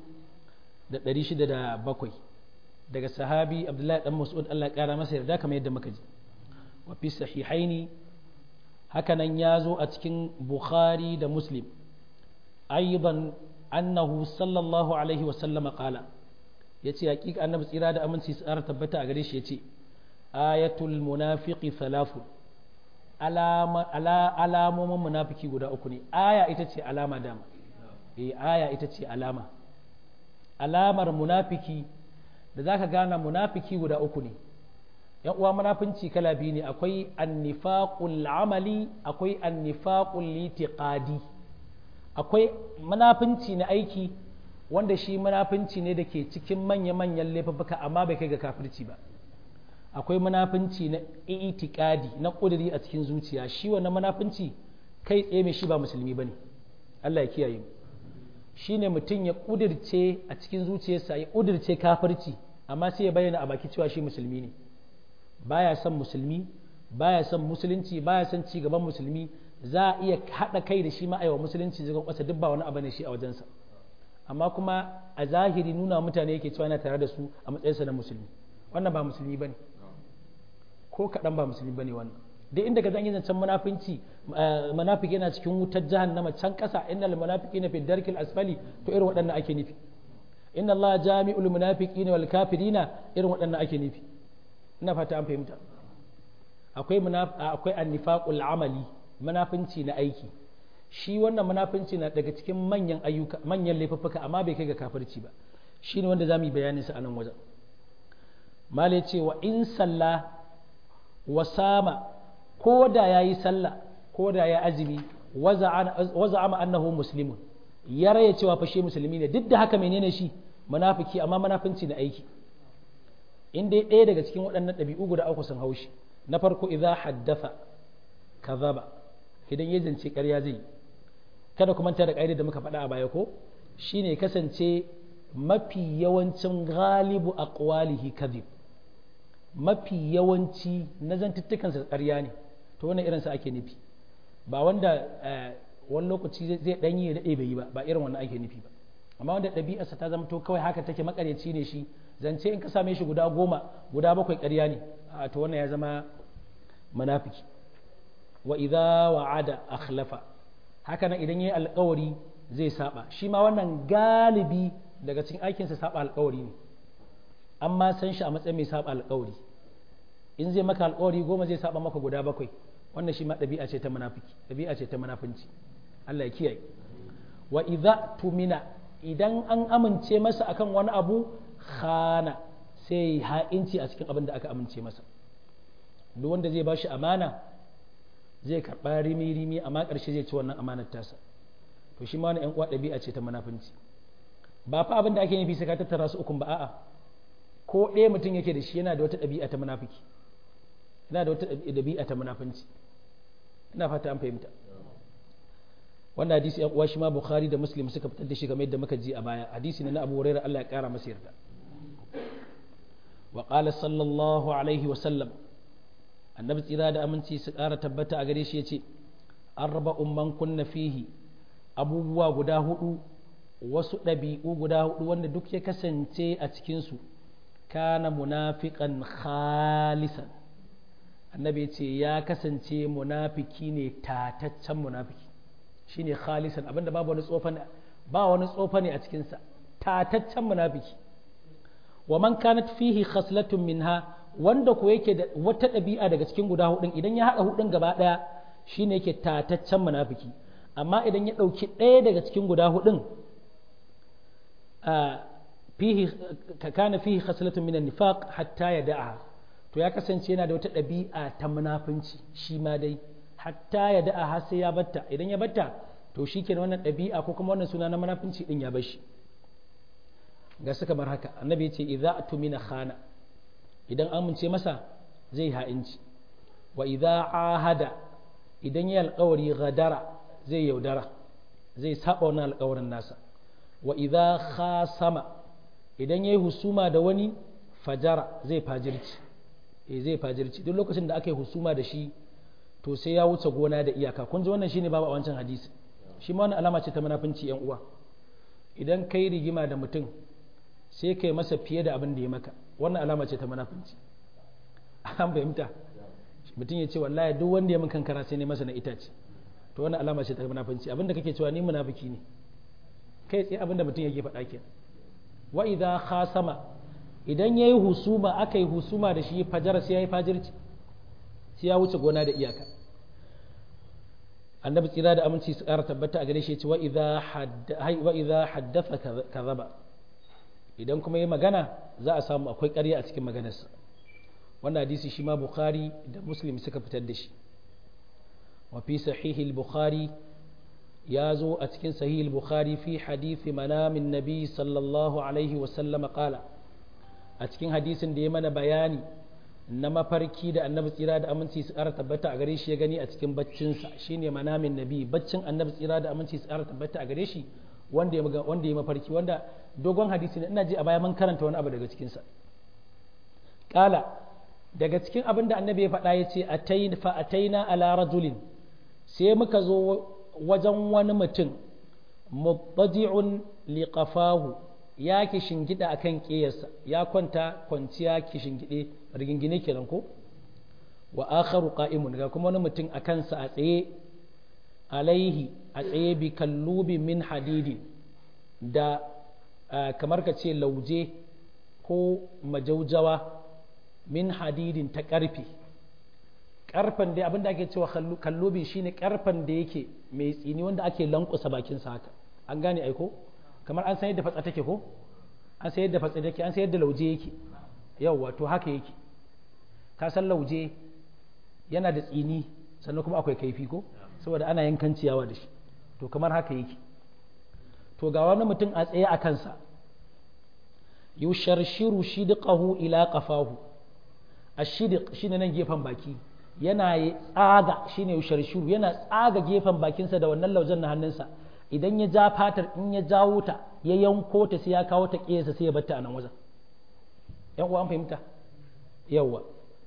2607 daga sahabi Abdullahi dan Mas'ud Allah ya kara masa yarda kamar yadda muka ji wa fi sahihaini hakanan ya zo a cikin Bukhari da Muslim aidan annahu sallallahu alaihi wa sallama qala yace hakika annabi tsira da aminci tsara tabbata a gare shi yace ayatul munafiqi thalathun alamomin munafiki guda uku ne aya ita ce alama dama eh aya ita ce alama alamar munafiki da zaka gana munafiki guda uku ne yan uwa munafinci kala biyu ne akwai annifaqul amali akwai annifaqul litiqadi akwai munafinci na aiki wanda shi munafinci ne da ke cikin manya-manyan laifuka amma bai kai ga kafirci ba akwai munafunci na itikadi na ƙuduri a cikin zuciya shi wannan munafunci kai tsaye mai shi ba musulmi bane Allah ya kiyaye mu shine mutum ya ƙudirce a cikin zuciyarsa ya ƙudirce kafirci amma sai ya bayyana a baki cewa shi musulmi ne baya son musulmi baya son musulunci baya son ci gaban musulmi za a iya haɗa kai da shi ma aiwa musulunci zagon ƙasa duk ba wani abu ne shi a wajensa amma kuma a zahiri nuna mutane yake cewa yana tare da su a matsayinsa na musulmi wannan ba musulmi bane ko kaɗan ba musulmi bane wannan duk inda ka zanyi zancen munafinci munafiki yana cikin wutar jahannama can ƙasa innal munafiqina fi darkil asfali to irin waɗannan ake nufi inna allaha jami'ul munafiqina wal kafirina irin waɗannan ake nufi ina fata an fahimta akwai akwai annifaqul amali munafinci na aiki shi wannan munafinci na daga cikin manyan ayyuka manyan laifuffuka amma bai kai ga kafirci ba shine wanda zamu yi bayanin sa a nan wajen mala ce wa in salla wa sama ko da ya yi sallah ko da ya azumi waza ama annahu muslimun ya raya cewa fa shi musulmi ne duk da haka menene shi munafiki amma munafinci na aiki in dai ɗaya daga cikin waɗannan ɗabi'u guda uku sun haushi na farko idza haddatha kazaba idan ya zance ƙarya zai kada ku manta da ƙa'idar da muka faɗa a baya ko shine kasance mafi yawancin galibu aqwalihi kadhib mafi yawanci na zantuttukansa ƙarya ne to wannan irinsa ake nufi ba wanda wani lokaci zai ɗanyi ya daɗe bai yi ba ba irin wannan ake nufi ba amma wanda ɗabi'arsa ta zama to kawai haka take makaryaci ne shi zance in ka same shi guda goma guda bakwai ƙarya ne a to wannan ya zama munafiki wa idza wa'ada akhlafa haka nan idan yayi alƙawari zai saba shi ma wannan galibi daga cikin aikinsa saba alƙawari ne amma san shi a matsayin mai saba alƙawari in zai maka alƙawari goma zai saba maka guda bakwai wannan shi ma ɗabi'a ce ta munafiki ɗabi'a ce ta munafunci Allah ya kiyaye wa idza tumina idan an amince masa akan wani abu khana sai ha'inci a cikin abin da aka amince masa duk wanda zai bashi amana zai karɓa rimi rimi amma ƙarshe zai ci wannan amanar tasa to shi ma wani ƴan uwa ɗabi'a ce ta munafunci ba fa abin da ake nufi sai ka tattara su ukun ba a'a ko ɗaya mutum yake da shi yana da wata ɗabi'a ta munafiki yana da wata ɗabi'a ta munafunci ina fata an fahimta wannan hadisi yan uwa shi ma bukhari da muslim suka fitar da shi kamar yadda muka ji a baya hadisi ne na abu hurairah Allah ya kara masa yarda wa qala sallallahu alaihi wa sallam annabi tsira da aminci su kara tabbata a gare shi yace arba'un man kunna fihi abubuwa guda hudu wasu ɗabi'u guda hudu wanda duk ya kasance a cikinsu kana munafiqan khalisan annabi ce ya kasance munafiki ne tataccen munafiki shine khalisan abinda babu wani tsofa ba wani tsofa ne a cikinsa tataccen munafiki wa man kanat fihi khaslatun minha wanda ko yake da wata ɗabi'a daga cikin guda hudun idan ya haɗa hudun gaba ɗaya shine yake tataccen munafiki amma idan ya ɗauki ɗaya daga cikin guda hudun fihi kana fihi khaslatun min nifaq hatta yada'a to ya kasance yana da wata ɗabi'a ta munafunci shi ma dai hatta ya da'a har sai ya batta idan ya batta to shi ke wannan ɗabi'a ko kuma wannan suna na munafunci din ya bashi ga su kamar haka annabi ya ce idza atumina khana idan amince masa zai ha'inci wa idza ahada idan ya alƙawari gadara zai yaudara zai saba wannan alƙawarin nasa wa idza khasama idan yayi husuma da wani fajara zai fajirci eh zai fajirci duk lokacin da aka yi husuma da shi to sai ya wuce gona da iyaka kun ji wannan shine babu a wancan hadisi shi ma wannan alama ce ta munafunci yan uwa idan kai rigima da mutum sai kai masa fiye da abin da ya maka wannan alama ce ta munafunci an fahimta mutum ya ce wallahi duk wanda ya min kankara sai ne masa na itace to wannan alama ce ta munafunci abin da kake cewa ni munafiki ne kai tsaye abin da mutum yake faɗa kenan wa idza khasama idan yayi husuma aka yi husuma da shi fajara sai yayi fajirci sai ya wuce gona da iyaka annabi tsira da aminci su ƙara tabbata a gare shi ce wa idza haddatha kadhaba idan kuma yi magana za a samu akwai ƙarya a cikin maganarsa wannan hadisi shi ma bukhari da muslim suka fitar da shi wa fi sahihi bukhari ya zo a cikin sahihi bukhari fi hadithi manamin nabi sallallahu alaihi wa sallama qala a cikin hadisin da ya mana bayani na mafarki da annabi tsira da aminci su ƙara tabbata a gare shi ya gani a cikin baccinsa shine manamin nabi baccin annabi tsira da aminci su ƙara tabbata a gare shi wanda ya wanda ya mafarki wanda dogon hadisi ne ina ji a baya mun karanta wani abu daga cikin sa kala daga cikin abin da annabi ya faɗa ya ce atayn fa ataina ala rajulin sai muka zo wajen wani mutum mubtadi'un liqafahu ya ki shingida akan ƙeyarsa ya kwanta kwanciya ki shingide rigingine kenan ko wa akharu qa'imun ga kuma wani mutum a kansa a tsaye alaihi a tsaye bi kallubi min hadidi da kamar ka ce lauje ko majaujawa min hadidin ta ƙarfe ƙarfen da abinda ake cewa kallubi shine ƙarfen da yake mai tsini wanda ake lankusa bakinsa haka an gane aiko kamar an san yadda fatsa take ko an san yadda fatsa take an san yadda lauje yake yawwa to haka yake ka san lauje yana da tsini sannan kuma akwai kaifi ko saboda ana yankan ciyawa da shi to kamar haka yake to ga wani mutum a tsaye a kansa yusharshiru shidqahu ila qafahu ashidiq shine nan gefen baki yana tsaga shine yusharshiru yana tsaga gefen bakinsa da wannan laujen na hannunsa idan ya ja fatar in ya jawo ta ya yanko ta sai ya kawo ta ƙesa sai ya batta a nan wajen yan uwa an fahimta yawa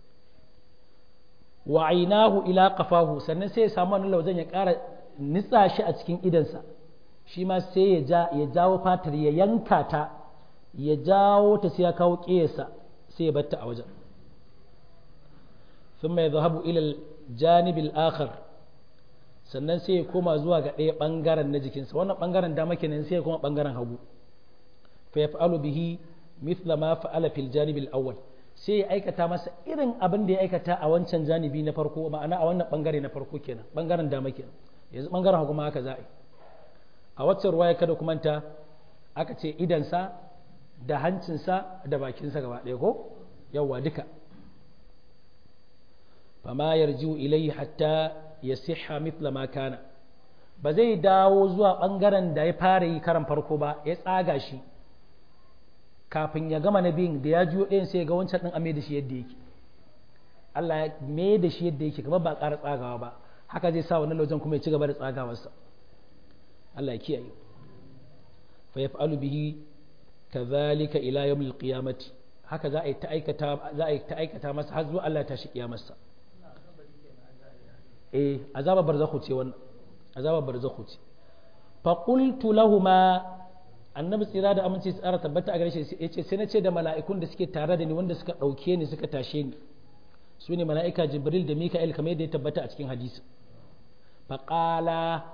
wa ainahu ila qafahu sannan sai ya samu wannan laujen ya ƙara nitsa shi a cikin idansa shi ma sai ya ja ya jawo fatar ya yanka ta ya jawo ta sai ya kawo ƙesa sai ya batta a wajen ثم يذهب إلى الجانب الآخر sannan sai ya koma zuwa ga ɗaya ɓangaren na jikinsa wannan ɓangaren dama kenan sai ya koma ɓangaren hagu fa yaf'alu bihi mithla ma fa'ala fil janib al awwal sai ya aikata masa irin abin da ya aikata a wancan janibi na farko ma'ana a wannan ɓangare na farko kenan ɓangaren dama kenan yanzu ɓangaren hagu ma haka za a yi a waccan ruwaya kada kuma ta aka ce idansa da hancinsa da bakinsa gaba ɗaya ko yawwa duka fama yarjiu ilayhi hatta ya siha mithla ma kana ba zai dawo zuwa ɓangaren da ya fara yi karan farko ba ya tsaga shi kafin ya gama na biyun da ya juyo ɗayan sai ga wancan ɗin ame da shi yadda yake Allah ya me da shi yadda yake kamar ba ƙara tsagawa ba haka zai sa wannan laujen kuma ya ci gaba da tsagawarsa Allah ya kiyaye fa yaf'alu bihi kadhalika ila yawmil qiyamati haka za a yi ta aikata za a yi ta aikata masa har zuwa Allah ya tashi kiyamarsa eh azabar barzakhu ce wannan azabar barzakhu ce fa qultu lahumu annabi tsira da aminci tsara tabbata a gare shi yace sai na ce da mala'ikun da suke tare da ni wanda suka dauke ni suka tashe ni su ne mala'ika jibril da mika'il kamar yadda ya tabbata a cikin hadisi fa qala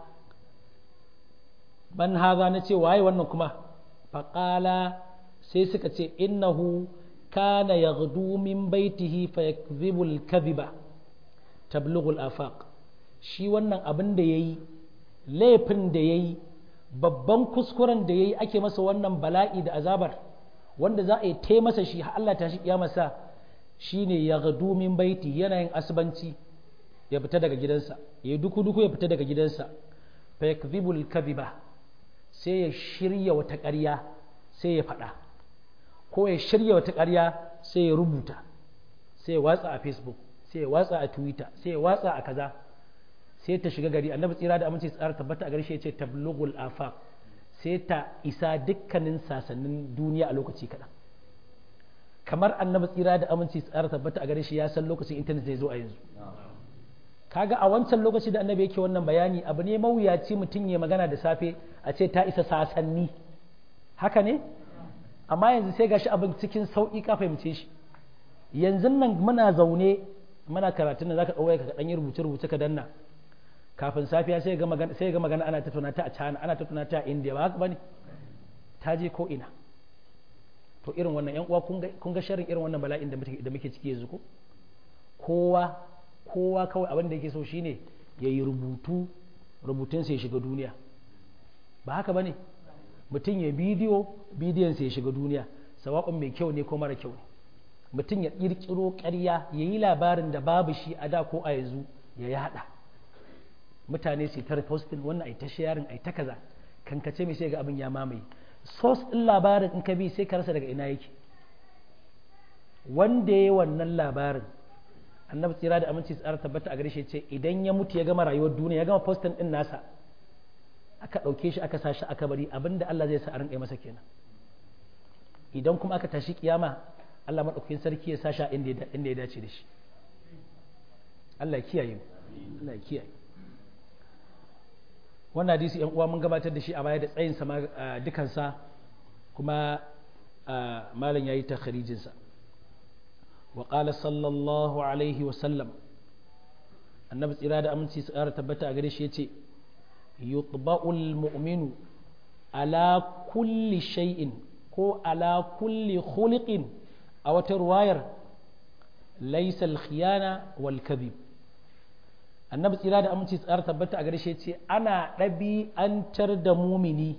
ban haza na ce waye wannan kuma fa qala sai suka ce innahu kana yaghdu min baitihi fa yakdhibu al-kadhiba tablughu al-afaq shi wannan abin da ya yi laifin da ya yi babban kuskuren da yayi ake masa wannan bala'i da azabar wanda za a yi ta masa shi har Allah ta shi kiyamarsa shine ya gadu min baiti yana yin asbanci ya fita daga gidansa ya duku duku ya fita daga gidansa fa yakdhibul kadhiba sai ya shirya wata ƙarya sai ya faɗa ko ya shirya wata ƙarya sai ya rubuta sai ya watsa a facebook sai ya watsa a twitter sai ya watsa a kaza sai ta shiga gari annabi tsira da aminci tsara tabbata a garshe ya ce tablughul afaq sai ta isa dukkanin sasannin duniya a lokaci kaɗan kamar annabi tsira da aminci tsara tabbata a gare shi ya san lokacin intanet zai zo a yanzu kaga a wancan lokaci da annabi yake wannan bayani abu ne mawuyaci mutum ya magana da safe a ce ta isa sasanni haka ne amma yanzu sai gashi abin cikin sauƙi ka fahimce shi yanzu nan muna zaune muna karatun nan zaka ɗauka ka ɗan yi rubuce rubuce ka danna kafin safiya sai ga magana sai ga magana ana tattauna ta a China ana tattauna ta a India ba haka bane ta je ko ina to irin wannan yan uwa kun ga sharrin irin wannan bala'in da muke ciki yanzu ko kowa kowa kawai abin da yake so shine ya yi rubutu rubutun sai ya shiga duniya ba haka bane mutum ya bidiyo bidiyon sai ya shiga duniya sawa'un mai kyau ne ko mara kyau ne mutum ya kirkiro ƙarya ya yi labarin da babu shi a da ko a yanzu ya yada mutane su ta posting wannan ai ta sharing ai ta kaza kankace mai sai ga abin ya mamaye source ɗin labarin in ka bi sai ka rasa daga ina yake wanda ya wannan labarin annabi tsira da aminci tsara tabbata a gare shi ce idan ya mutu ya gama rayuwar duniya ya gama postin ɗin nasa aka ɗauke shi aka sa shi aka bari abinda Allah zai sa a rinƙa masa kenan idan kuma aka tashi kiyama Allah maɗaukakin sarki ya sa shi inda ya dace da shi Allah ya kiyaye Allah ya kiyaye wannan hadisi yan uwa mun gabatar da shi a baya da tsayin sa dukansa kuma malam yayi takharijin sa wa qala sallallahu alaihi wa sallam annabi tsira da aminci su ƙara tabbata a gare shi yace yutba'ul mu'minu ala kulli shay'in ko ala kulli khuliqin a wata ruwayar laysa al-khiyana wal kadhib annabi tsira da aminci tsara tabbata a gare shi ce ana ɗabi'antar da mumini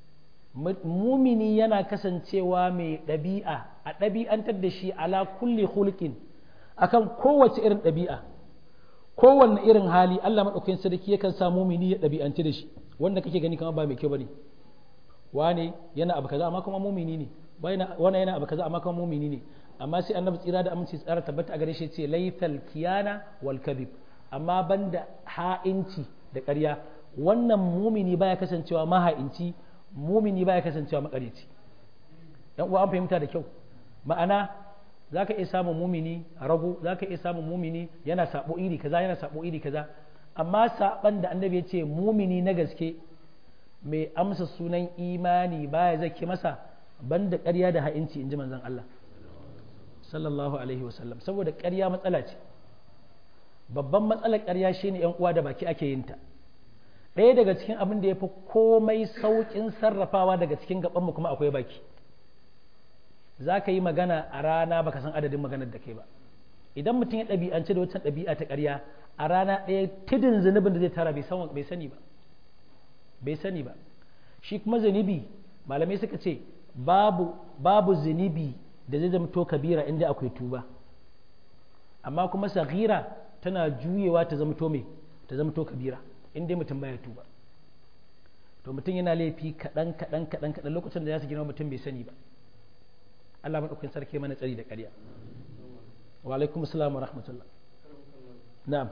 mumini yana kasancewa mai ɗabi'a a ɗabi'antar da shi ala kulli hulkin akan kowace irin ɗabi'a kowanne irin hali Allah maɗaukakin sarki yakan sa mumini ya ɗabi'anci da shi wanda kake gani kamar ba mai kyau bane wane yana abu kaza amma kuma mumini ne wane yana abu kaza amma kuma mumini ne amma sai annabi tsira da aminci tsara tabbata a gare shi ce laithal kiyana wal kadhib amma banda ha'inci da ƙarya wannan mumini baya kasancewa maha'inci mumini baya kasancewa makarici yan uwa an fahimta da kyau ma'ana zaka iya samun mumini a rago zaka iya samun mumini yana sabo iri kaza yana sabo iri kaza amma saban da annabi ya ce mumini na gaske mai amsa sunan imani baya zaki masa banda ƙarya da ha'inci in ji manzon Allah sallallahu alaihi wasallam saboda ƙarya matsala ce babban matsalar ƙarya shine yan uwa da baki ake yin ta ɗaya daga cikin abin da ya fi komai sauƙin sarrafawa daga cikin gabanmu kuma akwai baki za ka yi magana a rana baka san adadin maganar da kai ba idan mutum ya ɗabi'ance da wancan ɗabi'a ta ƙarya a rana ɗaya tidin zunubin da zai tara bai sani ba bai sani ba shi kuma zunubi malamai suka ce babu babu zunubi da zai zama to kabira inda akwai tuba amma kuma saghira tana juyewa ta zama to me ta zama to kabira in dai mutum baya tuba to mutum yana laifi kaɗan kaɗan kaɗan kaɗan lokacin da ya su girma mutum bai sani ba Allah maɗaukin sarki mana tsari da ƙarya wa alaikum assalam wa rahmatullah na'am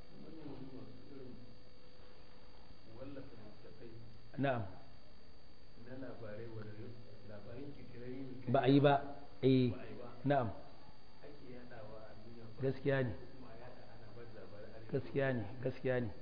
na'am ba a yi ba eh na'am gaskiya ne gaskiya ne gaskiya ne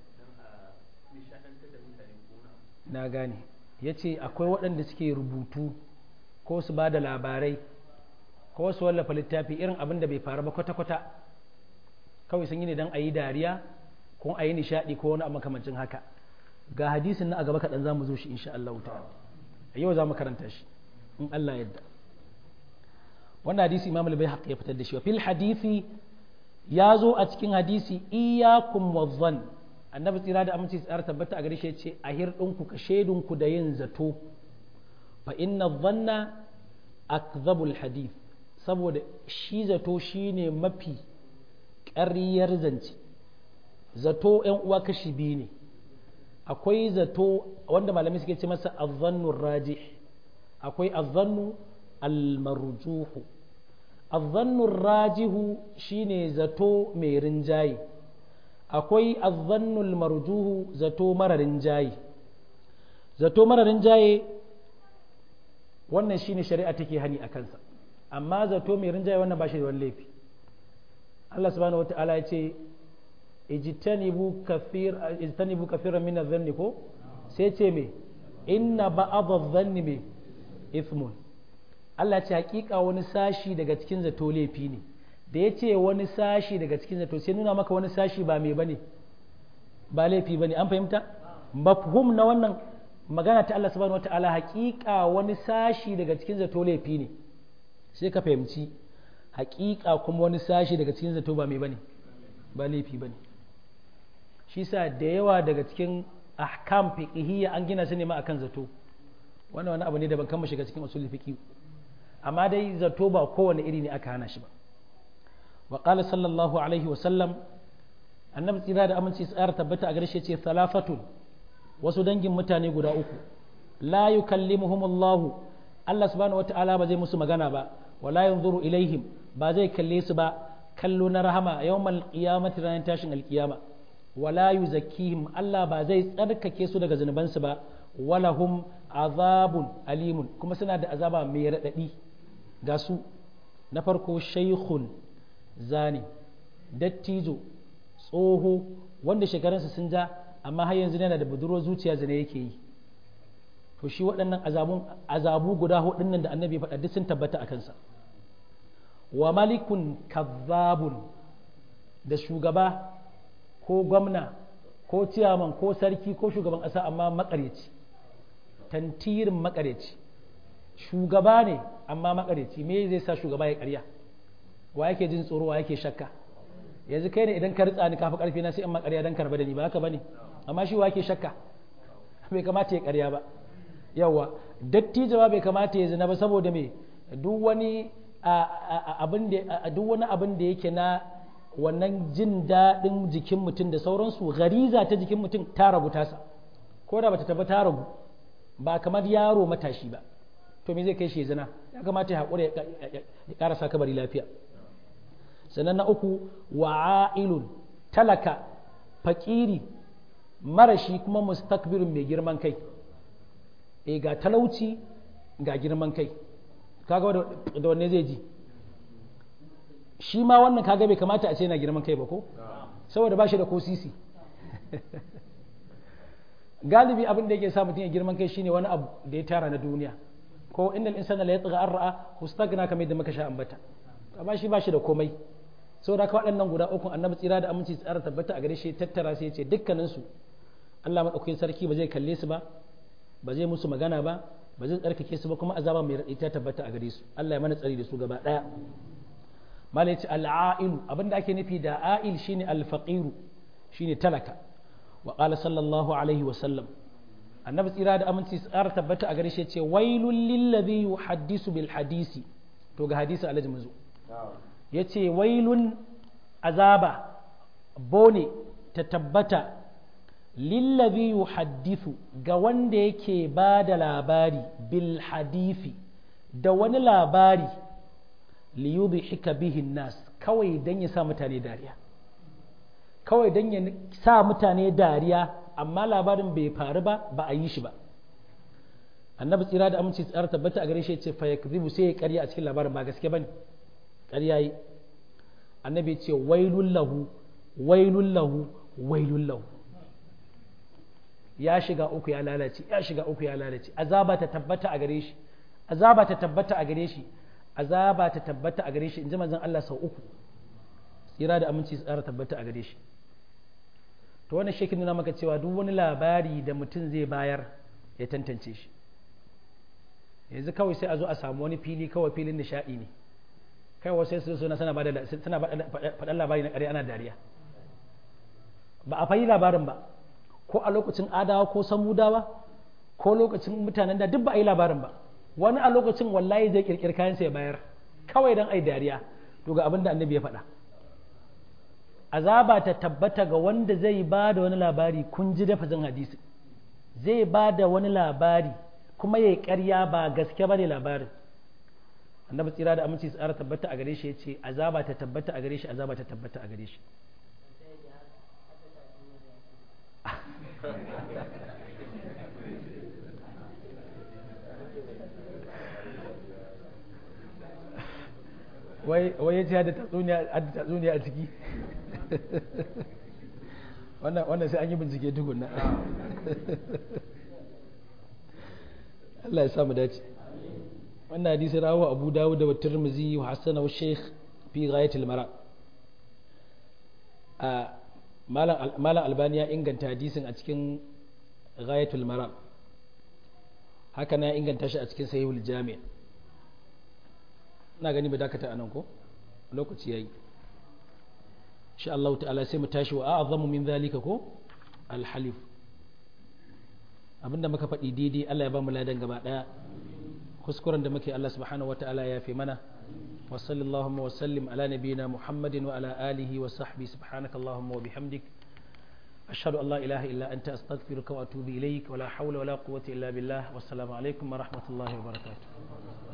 na gane ya ce akwai waɗanda suke rubutu ko su ba da labarai ko su wallafa littafi irin abin da bai faru ba kwata-kwata kawai sun yi ne don a yi dariya ko a yi nishaɗi ko wani makamancin haka ga hadisin na a gaba kaɗan za mu zo shi insha Allah ta'ala a yau za mu karanta shi in Allah yadda wannan hadisi imam al ya fitar da shi wa fil hadisi ya zo a cikin hadisi iyakum wazzan annabi tsira da aminci tsara tabbata a gare shi ce a hirɗinku ka shaidunku da yin zato fa inna dhanna akzabul hadith saboda shi zato shine mafi ƙaryar zance zato ‘yan uwa kashi biyu ne akwai zato wanda malamai suke ce masa azzannu rajih akwai azzannu almarjuhu azzannu rajihu shine zato mai rinjaye akwai azzannu almarjuhu zato mara rinjaye zato mara rinjaye wannan shine shari'a take hani a kansa amma zato mai rinjaye wannan ba shi da wani laifi Allah subhanahu wata'ala ya ce ijtanibu kathir ijtanibu kathiran min adh-dhanni ko sai ce me inna ba'd adh-dhanni me ithmun Allah ce hakika wani sashi daga cikin zato laifi ne da ya ce wani sashi daga cikin zato sai nuna maka wani sashi ba me bane ba laifi bane an fahimta mafhum na wannan magana ta Allah subhanahu wata'ala hakika wani sashi daga cikin zato laifi ne sai ka fahimci hakika kuma wani sashi daga cikin zato ba mai bane ba laifi bane shi sa da yawa daga cikin ahkam fiqhiyya an gina su ne ma akan zato wannan wani abu ne da ban kama shiga cikin usul fiqh amma dai zato ba kowane iri ne aka hana shi ba wa qala sallallahu alaihi wa sallam annabi tsira da aminci tsara tabbata a gare shi ce salafatun wasu dangin mutane guda uku la yukallimuhumullahu Allah subhanahu wata'ala ba zai musu magana ba wala yanzuru ilaihim ba zai kalle su ba kallo na rahama yawmal qiyamati ranar tashin alkiyama wala yuzakkihim Allah ba zai tsarkake su daga zunubansu ba walahum azabun alimun kuma suna da azaba mai raɗaɗi ga su na farko shaikhun zani dattijo tsoho wanda shekarunsa sun ja amma har yanzu yana da budurwar zuciya zane yake yi to shi waɗannan azabu guda hudun nan da annabi ya faɗa duk sun tabbata a kansa wa malikun kazzabun da shugaba ko gwamna ko ciyaman ko sarki ko shugaban ƙasa amma makaryaci tantirin makaryaci shugaba ne amma makaryaci me zai sa shugaba ya karya wa yake jin tsoro wa yake shakka yanzu kai ne idan ka ritsa ni kafa karfi na sai in makarya dan karba da ni ba haka bane amma shi wa yake shakka bai kamata ya karya ba yawa dattijawa bai kamata ya zina ba saboda me duk wani abin da duk wani abin da yake na wannan jin daɗin jikin mutum da sauransu gariza ta jikin mutum ta ragu tasa ko da bata taba ta ragu ba kamar yaro matashi ba to me zai kai shi zina ya kamata ya haƙura ya ƙarasa kabari lafiya sannan na uku wa'ailun talaka fakiri marashi kuma mustakbirin mai girman kai e ga talauci ga girman kai kaga da wanne zai ji shi ma wannan kaga bai kamata a ce na girman kai ba ko saboda ba shi da ko sisi galibi abin da yake sa mutum ya girman kai shine wani abu da ya tara na duniya ko innal insana la yatgha an ra'a hustagna kamar yadda muka sha ambata amma shi ba shi da komai saboda haka waɗannan guda uku annabi tsira da aminci tsara tabbata a gare shi tattara sai ya ce dukkanin su Allah madaukakin sarki ba zai kalle su ba ba zai musu magana ba ba zai tsarkake su ba kuma azaba mai raɗi ta tabbata a gare su Allah ya mana tsari da su gaba ɗaya mala yace al'ailu abinda ake nufi da a'il shine al-faqiru shine talaka wa qala sallallahu alaihi wa sallam annabi tsira da aminci tsara tabbata a gare shi yace wailul lil ladhi yuhaddisu bil hadisi to ga hadisi alhaji manzo yace wailun azaba bone ta tabbata lillazi yuhaddithu ga wanda yake ba da labari bil hadisi da wani labari liyudhika bihi nas kawai dan ya sa mutane dariya kawai dan ya sa mutane dariya amma labarin bai faru ba ba a yi shi ba annabi tsira da aminci tsara tabbata a gare shi ce fa yakzibu sai ya karya a cikin labarin ba gaske bane karya yi annabi ce wailul lahu wailul lahu wailul lahu ya shiga uku ya lalace ya shiga uku ya lalace azaba ta tabbata a gare shi azaba ta tabbata a gare shi azaba ta tabbata a gare shi in ji manzon Allah sau uku tsira da aminci tsara tabbata a gare shi to wannan shi nuna maka cewa duk wani labari da mutum zai bayar ya tantance shi yanzu kawai sai a zo a samu wani fili kawai filin nishaɗi ne kai wasu sai su suna sana faɗan labari na ƙarya ana dariya ba a fayi labarin ba ko a lokacin adawa ko samudawa ko lokacin mutanen da duk ba a yi labarin ba wani a lokacin wallahi zai kirkir kayansa ya bayar kawai don ai dariya to ga abin da annabi ya faɗa azaba ta tabbata ga wanda zai ba da wani labari kun ji dafazin hadisi zai ba da wani labari kuma ya yi ƙarya ba gaske ba ne labarin annabi tsira da aminci tsara tabbata a gare shi ya ce azaba ta tabbata a gare shi azaba ta tabbata a gare shi wai ya ce da tatsuniya a ciki wannan sai an yi bincike tukuna Allah ya samu dace wannan hadisi rawa abu dawud da tirmizi wa hasana wa sheikh fi ghayatil mara a malam albani ya inganta hadisin a cikin ghayatul mara haka na inganta shi a cikin sahihul jami' ina gani ba dakata anan ko lokaci yayi insha Allah ta'ala sai mu tashi wa a'zamu min zalika ko al-halif abinda muka faɗi daidai Allah ya ba mu ladan gaba daya kuskuren da muke Allah subhanahu wata'ala ya fi mana wa sallallahu wa sallim ala nabiyyina Muhammadin wa ala alihi wa sahbihi subhanakallahumma wa bihamdik ashhadu an la ilaha illa anta astaghfiruka wa atubu ilayk wa la hawla wa la quwwata illa billah wassalamu alaikum wa rahmatullahi wa barakatuh